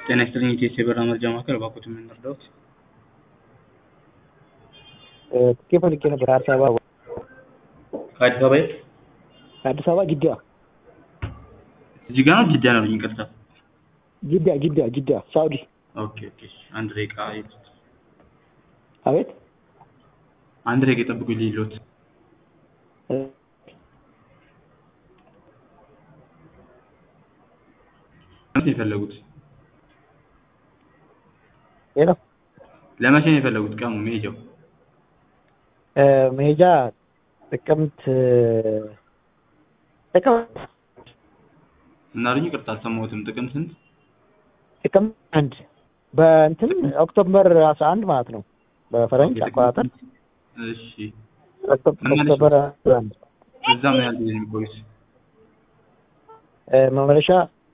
ጤና ይስጥልኝ የኢትዮ የበረራ መረጃ ማዕከል እባክዎትን ምን ልርዳዎት? ትኬት ፈልጌ ነበር አዲስ አበባ ከአዲስ አበባ የት? ከአዲስ አበባ ጅዳ ጅጋ ነው ጅዳ ነው ያሉኝ ይቅርታ። ጅዳ ጅዳ ጅዳ ሳኡዲ ኦኬ ኦኬ አንድ ደቂቃ ይሉት አቤት አንድ ደቂቃ ይጠብቁኝ ልይሎት መቼ ነው የፈለጉት? ሄሎ ለመቼ ነው የፈለጉት ቀኑ መሄጃው? መሄጃ ጥቅምት ጥቅምት እና አሉኝ ይቅርታ አልሰማሁትም። ጥቅምት ስንት? ጥቅምት አንድ በእንትን ኦክቶበር አስራ አንድ ማለት ነው በፈረንጅ አቆጣጠር እሺ ኦክቶበር አስራ አንድ እዛ ምን ያህል ጊዜ ነው የሚቆዩት? መመለሻ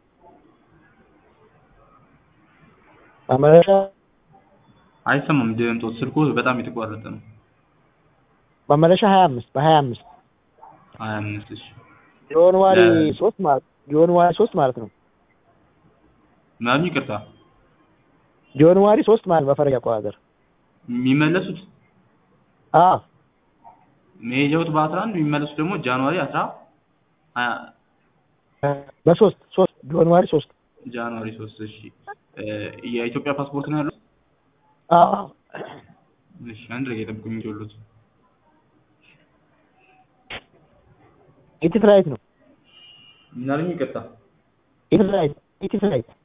መመለሻ አይሰማም ድምጦት ስልኩ በጣም የተቋረጠ ነው። መመለሻ ሀያ አምስት በሀያ አምስት ሀያ አምስት እሺ ጃንዋሪ ሶስት ማለት ጃንዋሪ ሶስት ማለት ነው ምን አሉኝ ይቅርታ ጃንዋሪ ሶስት ማለት በፈረንጅ አቆጣጠር የሚመለሱት አዎ መሄጃውት በአስራ አንድ የሚመለሱት ደግሞ ጃንዋሪ አስራ ሀያ በሶስት ሶስት ጃንዋሪ ሶስት ጃንዋሪ ሶስት እሺ የኢትዮጵያ ፓስፖርት ነው ያሉት? አዎ እሺ አንድ ደቂቃ ይጠብቁኝ እንዲወሉት ኢቲ ፍላይት ነው ምን አሉኝ ይቅርታ ኢቲ ፍላይት ኢቲ ፍላይት